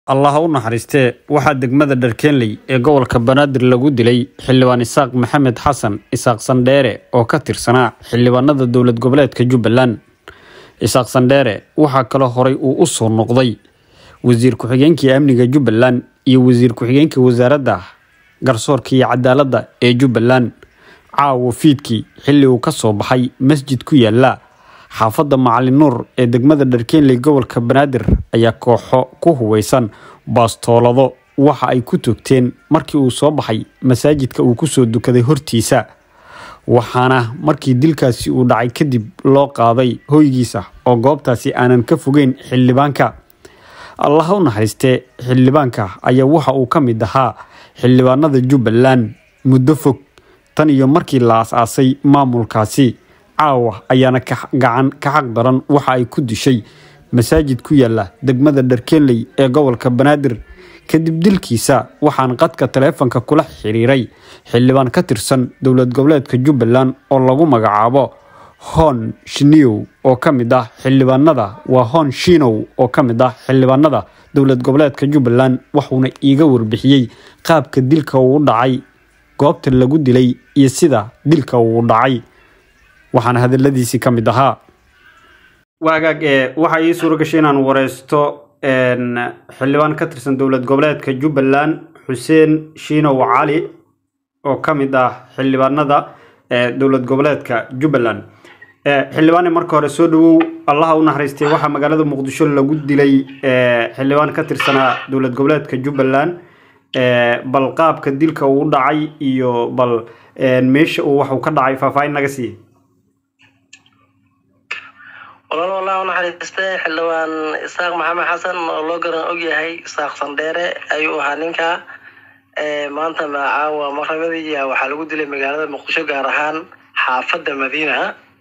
allah ha u naxariistee waxaa degmada dharkeenley ee gobolka banaadir lagu dilay xildhibaan isaaq maxamed xasan isaaq sandheere oo ka tirsanaa xildhibaanada dowlad goboleedka jubbaland isaaq sandheere waxaa kaloo horay uu u soo noqday wasiir ku-xigeenkii amniga jubbaland iyo wasiir ku-xigeenka wasaaradda garsoorka iyo cadaaladda ee jubbaland caawa fiidkii xilli uu ka soo baxay masjid ku yaala xaafadda macalin nuur ee degmada dharkeenley gobolka banaadir ayaa kooxo ku huweysan baastoolado waxa ay ku toogteen markii uu soo baxay masaajidka uu kusoo dukaday hortiisa waxaana markii dilkaasi uu dhacay kadib loo qaaday hoygiisa oo goobtaasi aanan ka fogeyn xildhibaanka allah ha u naxariistee xildhibaanka ayaa waxa uu ka mid ahaa xildhibaanada jubbaland muddo fog tan iyo markii la as-aasay maamulkaasi caawa ayaana gacan ka xaq daran waxa ay ku dishay masaajid ku yaala degmada dharkeenley ee gobolka banaadir kadib dilkiisa waxaan qadka taleefanka kula xiriiray xildhibaan ka tirsan dowlad goboleedka jubbaland oo lagu magacaabo hon shiniyow oo ka mid ah xildhibaanada waa hon shinow oo ka mid ah xildhibaanada dowlad goboleedka jubbaland wuxuuna iiga warbixiyey qaabka dilka uu dhacay goobta lagu dilay iyo sida dilka uu dhacay waxaana hadaladiisii ka mid ahaa waagaag waxaa ii suuro gashay inaan wareysto xildhibaan ka tirsan dowlad goboleedka jubbaland xuseen shiinow cali oo ka mid ah xildhibaanada dowlad goboleedka jubbaland xildhibaane marka hore soo dhawow allaha u naxariistay waxaa magaalada muqdisho lagu dilay xildhibaan ka tirsanaa dowlad goboleedka jubbaland bal qaabka dilka uu dhacay iyo bal meesha uu waxuu ka dhacay faahfaahin naga siiye walaal wallah u naxariistay xildhibaan isaaq maxamed xasan oo loo garan og yahay isaaq sandheere ayuu ahaa ninka maanta caawa maqrabadii waxaa lagu dilay magaalada muqdisho gaar ahaan xaafadda madiina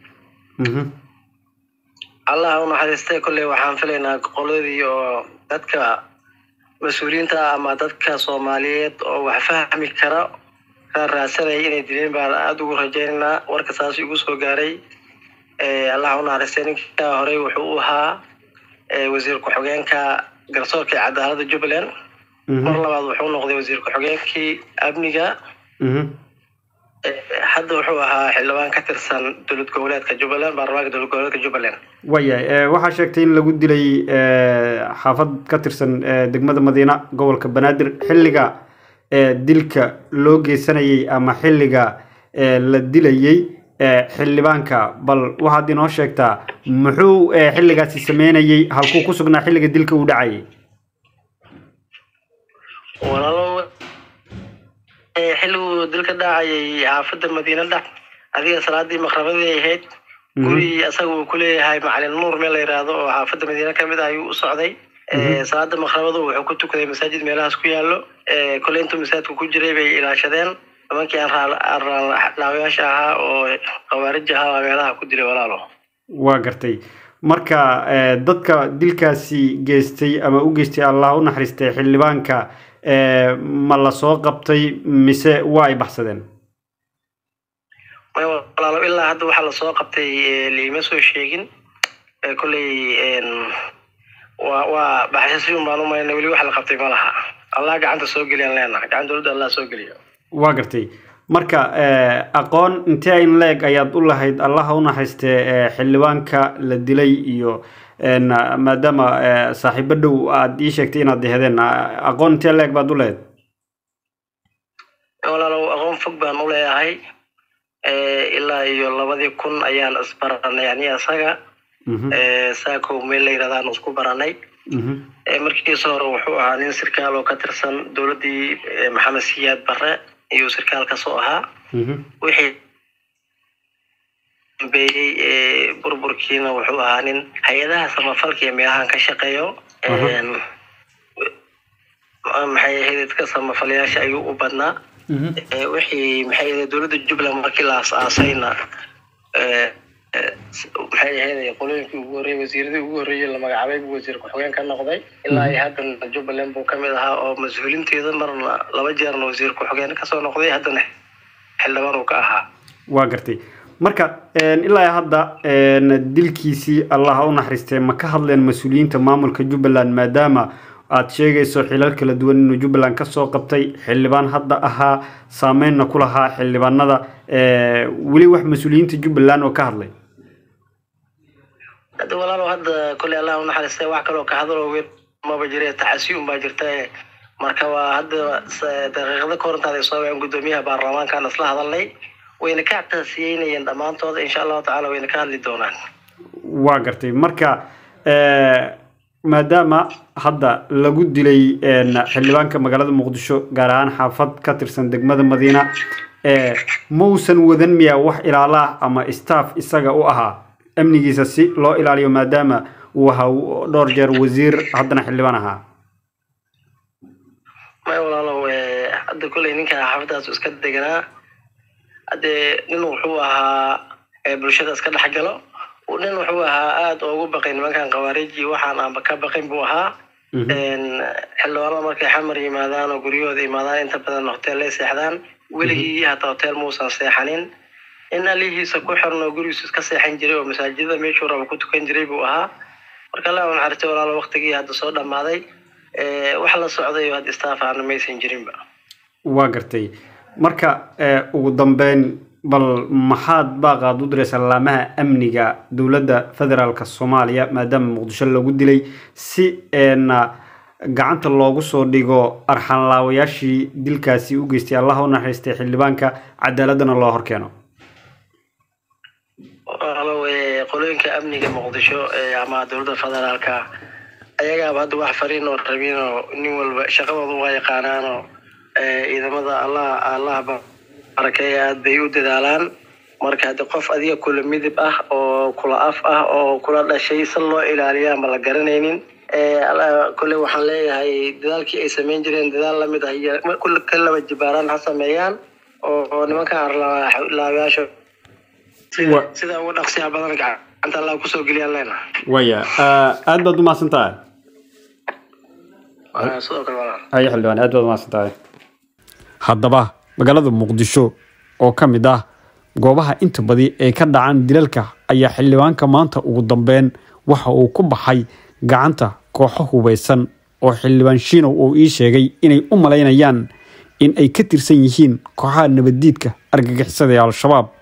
allah u naxariistay kolley waxaan filaynaa qoladii oo dadka mas-uuliyiinta ama dadka soomaaliyeed oo wax fahmi kara ka raadsanaya inay dileen baan aada ugu rajaynaynaa warka saas igu soo gaaray allah u naxariistay ninka horey wuxuu u ahaa wasiir ku-xigeenka garsoorka ee cadaaladda jubbaland mar labaad wuxuu noqday wasiir ku-xigeenkii amniga hadda wuxuu ahaa xildhibaan ka tirsan dowlad goboleedka jubbaland baarlamaanka dowlad goboleedka jubbaland waayahay waxaa sheegtay in lagu dilay xaafad ka tirsan degmada madiina gobolka banaadir xilliga dilka loo geysanayay ama xilliga la dilayay xildhibaanka bal waxaad inoo sheegtaa muxuu xilligaasi sameynayay halkuu ku sugnaa xilliga dilka uu dhacayay walaalo xilliguu dilka dhacayay xaafadda madiina dhac adiga salaadii maqrabadii ahayd gurigii asaga uu kuleeyahay macalin nuur meel la yidhaahdo oo xaafadda madiina kamid ah ayuu u socday salaada maqrabadu wuxuu ku tukaday masaajid meelahaas ku yaalo koley intuu masaajidka ku jiray bay ilaashadeen nimankii aanraalaawayaasha ahaa oo khawaarij ahaa meelaha ku dilay walaalo waa gartay marka dadka dilkaasi geystay ama u geystay allah u naxariistay xildhibaanka ma la soo qabtay mise waa ay baxsadeen may walaalo ilaa hadda waxaa lasoo qabtay liima soo sheegin kolley waa waa baxsasiun baan umayna weli wax la qabtay ma laha allah gacanta soo geliyaan leenaha gacan dowladda allah soo geliyo waa gartay marka aqoon intee in leeg ayaad u lahayd allaha u naxariistee xildhibaanka la dilay iyo maadaama saaxiibo dhow aad ii sheegtay inaad dehedeen aqoon intee leeg baad u lahayd walaalow aqoon fog baan u leeyahay ilaa iyo labadii kun ayaan isbaranay yani asaga saakow meel la yidhahda aan isku baranay markiisa hore wuxuu ahaa nin sirkaal oo ka tirsan dowladdii maxamed siyaad barre ayuu sirkaal kasoo ahaa wixii dambeeyey burburkiina wuxuu ahaa nin hay-adaha samafalka iyo meelahan ka shaqeeyo maxay ahayd dadka samafalayaasha ayuu u badnaa wixii maxay ahayd dowladda jubbaland markii la as-aasayna maxay ahayd qolooyinkii ugu horreeyey wasiiradii ugu horreeyey la magacaabay buu wasiir ku-xigeen ka noqday ilaa iyo haddana jubbaland buu kamid ahaa oo mas-uulinteeda marna laba jeerna wasiir ku-xigeen kasoo noqday haddana xildhibaan uu ka ahaa waa gartay marka ilaa hadda dilkiisii allah ha u naxariistee ma ka hadleen mas-uuliyiinta maamulka jubbaland maadaama aada sheegayso xilal kala duwan inuu jubbaland kasoo qabtay xildhibaan hadda ahaa saameynna ku lahaa xildhibaanada weli wax mas-uuliyiinta jubbaland oo ka hadlay hadda walaalow hadda kolley allah unaxariistay wax kaloo ka hadaloo weyn maba jire tacasi un baa jirta marka waa hadda daqiiqada ka horantaada soo waceen guddoomiyaha baarlamaankan isla hadalnay wayna ka caqasiyeynayeen dhammaantooda insha allahu tacala wayna ka hadli doonaan waa gartay marka maadaama hadda lagu dilay xildhibaanka magaalada muqdisho gaar ahaan xaafad ka tirsan degmada madiina mausan wadan miyaa wax ilaala ah ama staff isaga u ahaa amnigiisa si loo ilaaliyo maadaama uu ahaa dhowr jeer wasiir haddana xildhibaan ahaa maya walaalow hadda kolley ninka xaafadaas iska deganaa haddee nin wuxuu ahaa bulshada iska dhex galo nin wuxuu ahaa aada ugu baqay nimankan khawaariji waxaan aanba ka baqin buu ahaa xildhibaanada markay xamar yimaadaan oo guryahooda yimaadaan inta badan hoteellay seexdaan weligii hataa hotel muusan seexanin in alihiisa ku xiran oo gurigiisu iska seexan jiray oo masaajidada meeshuu raba ku tukan jiray buu ahaa marka allah naxariistay walaalo waktigii hadda soo dhammaaday wax la socday oo hadda staff aana maysan jirinba waa gartay marka ugu dambeyn bal maxaad baaqaad u diraysaa laamaha amniga dowladda federaalk soomaaliya maadaama muqdisho lagu dilay si na gacanta loogu soo dhigo arxanlaawayaashii dilkaasi u geystay allah u naxariistay xildhibaanka cadaaladana loo horkeeno walaalow qolooyinka amniga muqdisho ama dowladda federaalka ayagaaba hadda wax fariin oo rabin oo nin walba shaqadooda waa yaqaanaanoo ciidamada allah allah barakeeya aad bay u dadaalaan marka haddi qof adiga kula midib ah oo kula af ah oo kula dhashay si loo ilaaliya ama la garanaynin kolley waxaan leeyahay dadaalkii ay samayn jireen dadaal lamid ah iyo ka laba jibaaraan ha sameeyaan oo nimankan arlaabayaasha sida ugu dhaqsiya badan gacanta allah kusoo geliyaan leena waya aad baad umahadsan tahay sidoo kale walaal haye xildhibaan aad baad umahadsan tahay haddaba magaalada muqdisho oo ka mid ah goobaha inta badi ay ka dhacaan dilalka ayaa xildhibaanka maanta ugu dambeyn waxa uu ku baxay gacanta kooxo hubaysan oo xildhibaan shiinow uu ii sheegay inay u malaynayaan in ay ka tirsan yihiin kooxaha nabaddiidka argagixisada ee al-shabaab